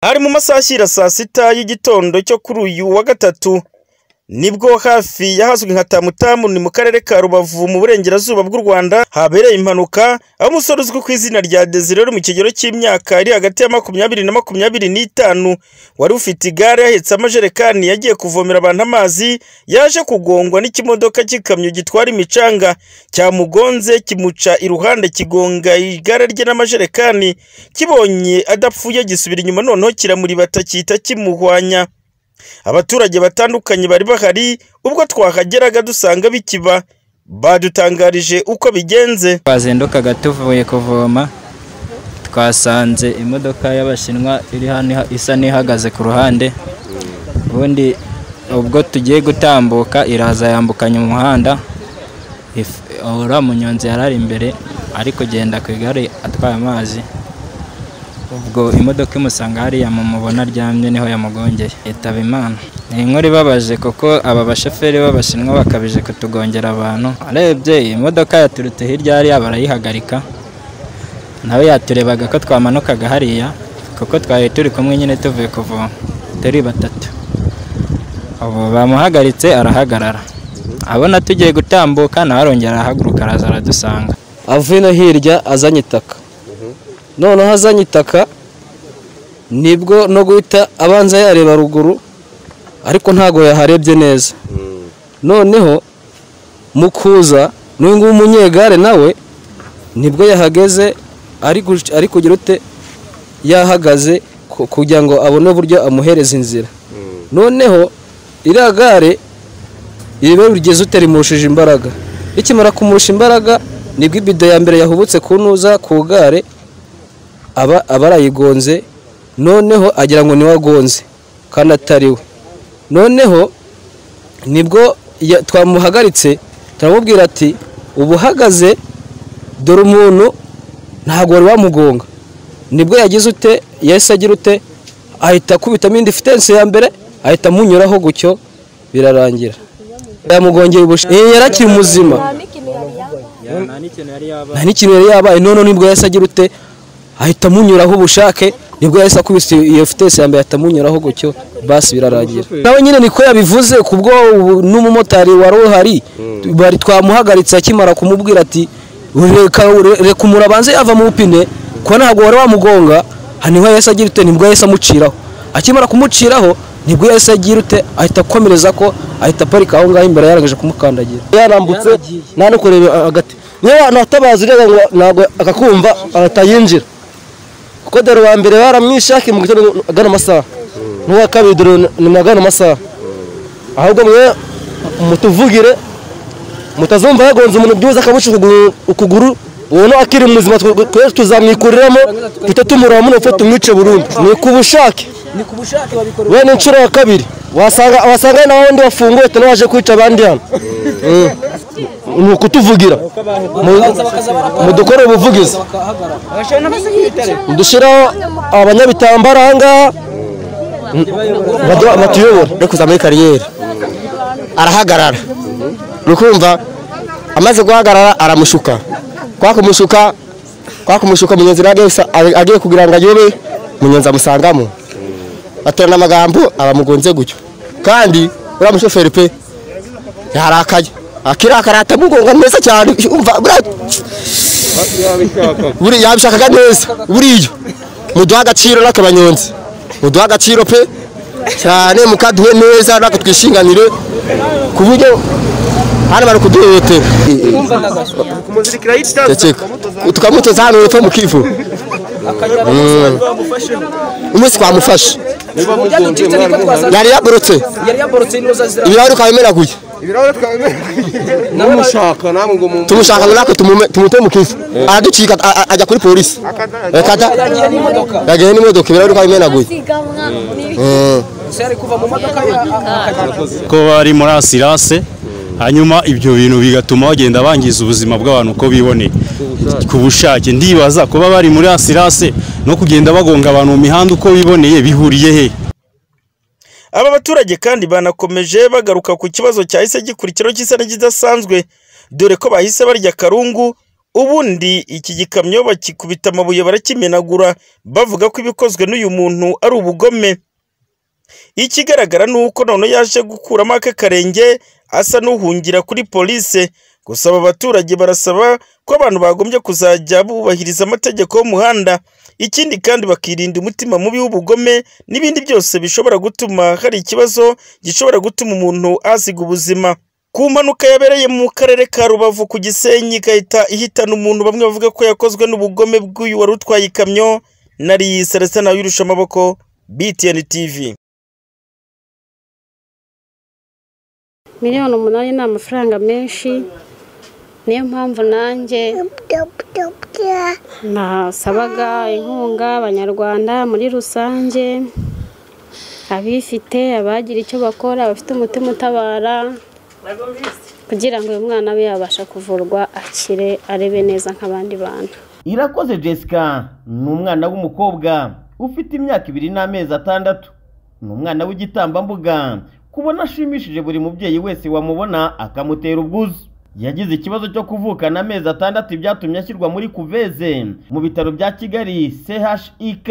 Hari mu masaha ashyira saa sita y'igitondo cyo kuri uyu wa gatatu, nibwo hafi y'ahazwi nka Tamutamu ni mu karere ka Rubavu mu burengerazuba bw'u Rwanda habereye impanuka, aho umusore uzwi ku izina rya Desire uri mu kigero cy'imyaka iri hagati ya makumyabiri na makumyabiri n'itanu, wari ufite igare ahetse amajerekani yagiye kuvomera abantu amazi, yaje kugongwa n'ikimodoka cy'ikamyo gitwara imicanga, cyamugonze kimuca iruhande kigonga igare rye n'amajerekani, kibonye adapfuye gisubira inyuma noneho kiramuribata gihita kimuhwanya. Abaturage batandukanye bari bahari, ubwo twahageraga dusanga bikiba, badutangarije uko bigenze. twazindukaga tuvuye kuvoma twasanze imodoka y'abashinwa iri hano iha- isa n'ihagaze ku ruhande ubundi ubwo tugiye gutambuka iraza yambukanya umuhanda if- uriya munyonzi yari ari imbere ari kugenda ku igare atwaye amazi ubwo imodoka imusanga hariya mumubona aryamye niho yamugongeye itaba imana ni inkuru ibabaje kuko aba bashoferi b'abashinwa bakabije kutugongera abantu arebye iyi modoka yaturutse hirya hariya barayihagarika nawe yaturebaga ko twamanukaga hariya kuko twari turi kumwe nyine tuvuye kuvoma turi batatu ubu bamuhagaritse arahagarara abona tugiye gutambuka nawe arongera arahaguruka araza aradusanga avuye no hirya azanye itaka noneho azanye itaka nibwo no guhita abanza yareba ruguru ariko ntabwo yaharebye neza noneho mu kuza n'uyu nguyu umunyegare nawe nibwo yahageze ari guc- ari kugira ute yahagaze ku- kugira ngo abone uburyo amuhereza inzira noneho iriya gare iriba rigeze ute rimurushije imbaraga rikimara kumurusha imbaraga nibwo ibido ya mbere yahubutse ku ntuza ku gare aba aba arayigonze noneho agira ngo niwe agonze kandi atari we noneho nibwo ya- twamuhagaritse turamubwira ati ubu uhagaze dore umuntu ntabwo wari wamugonga nibwo yagize ute yahise agira ute ahita akubitamo indi fitensi ya mbere ahita amunyuraho gutyo birarangira yamugongeye ubushita yari akiri muzima nta n'ikintu yari yaba nta n'ikintu yari yabaye noneho nibwo yahise agira ute ahita amunyuraho ubushake nibwo yahise akubise iyo fitesi ya mbere ahita amunyuraho gutyo basi birarangira nawe nyine niko yabivuze kubwo ubu- n'umumotari wari uhari bari twamuhagaritse akimara kumubwira ati reka reka umuntu abanze yava mu bupine kuko ntabwo wari wamugonga aha niho yahise agira ute nibwo yahise amuciraho akimara kumuciraho nibwo yahise agira ute ahita akomereza ko ahita aparika aho ngaho imbere yarangije kumukandagira yarambutse nta no kureba hagati niyo wanatabaza ureba ngo ntabwo akakumva atayinjira kuko dore uwa mbere baramwishaki mu gitondo agana amasaha n'uwa kabiri dore ni mu agana amasaha ahubwo mwe mutuvugire mutazumva yagonze umuntu byibuze akamuca ukuguru- ukuguru ubona akiri muzima twe- twe tuzamwikuriramo duhita tumuramo n'upfa tumwice burundu ni ku bushake wenda inshuro ya kabiri wasanga wasanga n'abandi bafunguye tena waje kwica abandi hano ni ukutuvugira mudukorere ubuvugizi dushyiraho abanyabitambara aha ngaha badu- batuyobora ari kuza muri kariyeri arahagarara ni ukumva amaze guhagarara aramushuka kwa kumushuka kwa kumushuka munyonzi nawe agiye- agiye kugira ngo ayobe munyonzi amusangamo baterana amagambo abamugonze gutyo kandi uriya mushoferi pe yarakaye akirakara atamugonga neza cyane umva buriya- buriya yabishakaga neza buriya muduha agaciro n'akabanyonzi muduha agaciro pe cyane mukaduhe neza natwe twishinganire ku buryo hano bari kuduhohotera Ndakeka. tukamutoza hano hepfo mu kivu Mm. umunsi twamufashe yari yaborotse ibirahuri ukaba bimenaguye numushaka namwe ngo mu tumushaka ngo natwe tumume- tumuteye mu kivu araducika a- a- ajya kuri polisi Yakata- yagiye n'imodoka ibirahuri ukaba bimenaguye Mm. ko bari muri asirase hanyuma ibyo bintu bigatuma bagenda bangiza ubuzima bw'abantu uko biboneye ku bushake ndibaza kuba bari muri asirase no kugenda bagonga abantu mu mihanda uko biboneye bihuriye he Aba baturage kandi banakomeje bagaruka ku kibazo cyahise gikurikiraho cy'isa n'ikidasanzwe dore ko bahise barya akarungu ubundi iki gikamyo bakikubita amabuye barakimenagura bavuga ko ibikozwe n'uyu muntu ari ubugome ikigaragara ni uko none yaje gukuramo aka karenge asa n'uhungira kuri polise gusa aba baturage barasaba ko abantu bagombye kuzajya bubahiriza amategeko y'umuhanda ikindi kandi bakirinda umutima mubi w'ubugome n'ibindi byose bishobora gutuma hari ikibazo gishobora gutuma umuntu asiga ubuzima ku mpanuka yabereye mu karere ka rubavu ku gisenyi igahita ihitana umuntu bamwe bavuga ko yakozwe n'ubugome bw'uyu wari utwaye ikamyo nari celestin nawe wirusha amaboko btn tv miliyoni umunani ni amafaranga menshi niyo mpamvu nanjye nasabaga inkunga abanyarwanda muri rusange abifite abagira icyo bakora abafite umutima utabara kugira ngo uyu mwana we yabasha kuvurwa akire arebe neza nk'abandi bantu irakoze jessica ni umwana w'umukobwa ufite imyaka ibiri n'amezi atandatu ni umwana w'igitambambuga kubona ashimishije buri mubyeyi wese wamubona akamutera ubwuzu yagize ikibazo cyo kuvukana amezi atandatu byatumye ashyirwa muri kuveze mu bitaro bya kigali chik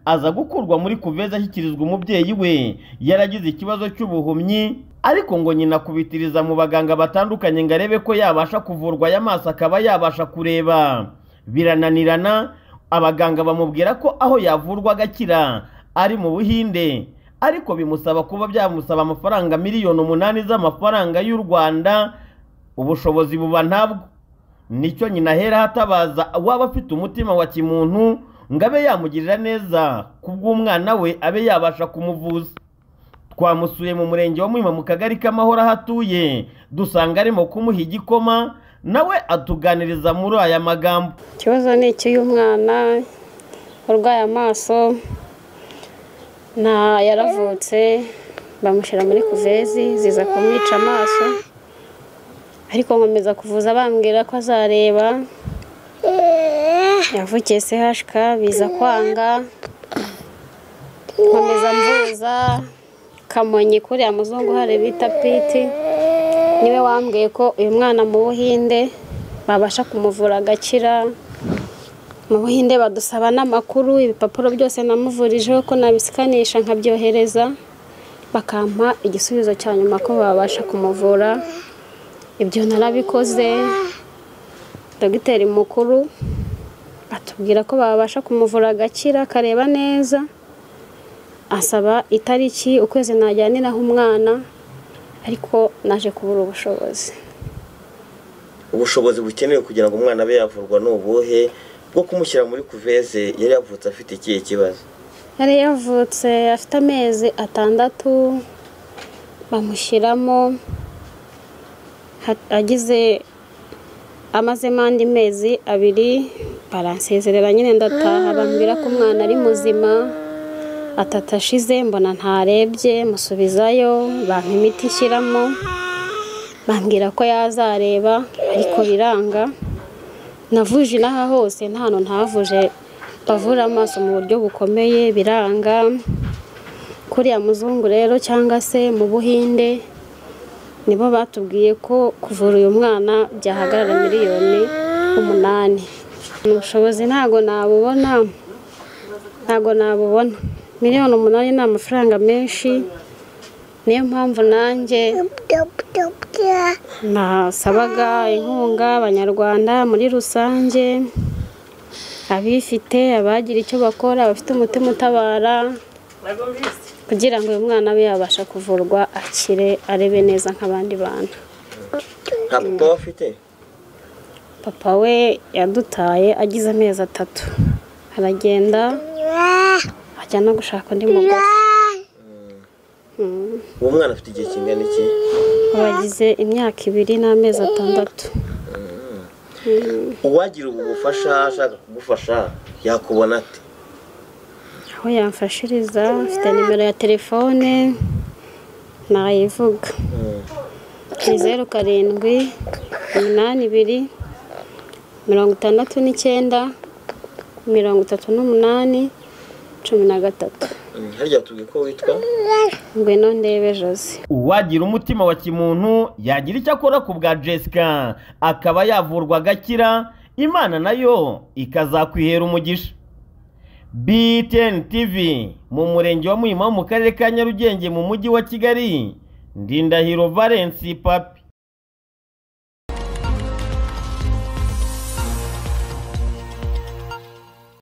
aza gukurwa muri kuveze ashyikirizwa umubyeyi we yaragize ikibazo cy'ubuhumyi ariko ngo nyina kubitiriza mu baganga batandukanye ngo arebe ko yabasha kuvurwa ay'amaso akaba yabasha kureba birananirana abaganga bamubwira ko aho yavurwa agakira ari mu buhinde ariko bimusaba kuba byamusaba amafaranga miliyoni umunani z'amafaranga y'u rwanda ubushobozi buba ntabwo nicyo nyina ahera hatabaza uwaba afite umutima wa kimuntu ngo abe yamugirira neza ku bw'umwana we abe yabasha kumuvuza twamusuye mu murenge wa muhima mu kagari k'amahoro aho atuye dusanga arimo kumuha igikoma nawe atuganiriza muri aya magambo ikibazo ni icy'uy'umwana urwaye amaso nta yaravutse bamushyira muri kuvezi ziza kumwica amaso ariko nkomeza kuvuza bambwira ko azareba yavukiye CHK biza kwanga nkomeza mvuza kamonyi kuriya muzungu hari bita piti niwe wambwiye ko uyu mwana mu buhinde babasha kumuvura agakira mu buhinde badusaba n'amakuru ibipapuro byose namuvurijeho ko nabisikanisha nkabyohereza bakampa igisubizo cya nyuma ko babasha kumuvura ibyo narabikoze dogiteri mukuru atubwira ko babasha kumuvura agakira akareba neza asaba itariki ukwezi najyaniraho umwana ariko naje kubura ubushobozi ubushobozi bukenewe kugira ngo umwana abe yavurwa ni ubuhe bwo kumushyira muri kuveze yari yavutse afite ikihe kibazo yari yavutse afite amezi atandatu bamushyiramo ha- agize amazemo andi mezi abiri baransezerera nyine ndataha bambwira ko umwana ari muzima atatu ashize mbona ntarebye musubizayo bampa imiti nshyiramo bambwira ko yazareba ariko biranga navuje inaha hose nta hantu ntahavuje bavura amaso mu buryo bukomeye biranga kuriya muzungu rero cyangwa se mu buhinde nibo batubwiye ko kuvura uyu mwana byahagarara miliyoni umunani ubushobozi ntago nabubona ntago nabubona miliyoni umunani ni amafaranga menshi niyo mpamvu nanjye nasabaga inkunga abanyarwanda muri rusange abifite abagira icyo bakora abafite umutima utabara kugira ngo uyu mwana we yabasha kuvurwa akire arebe neza nk'abandi bantu nta papa we afite papa we yadutaye agize amezi atatu aragenda ajya no gushaka undi mugore uwo mwana afite igihe kingana iki bagize imyaka ibiri n'amezi atandatu uwagira ubu bufasha ashaka kugufasha yakubona ate aho yamfashiriza mfite nimero ya telefone nayivuga ni zeru karindwi iminani ibiri mirongo itandatu n'icyenda mirongo itatu n'umunani cumi na gatatu Mm, harya tubwiye ko witwa ngwino ndebe josi uwagira umutima wa kimuntu yagira icyo akora ku bwa jessica akaba yavurwa agakira imana nayo ikazakwihera umugisha BTN TV mu murenge wa Muhima wo mu karere ka Nyarugenge mu mujyi wa Kigali Ndindahiro Valence Papi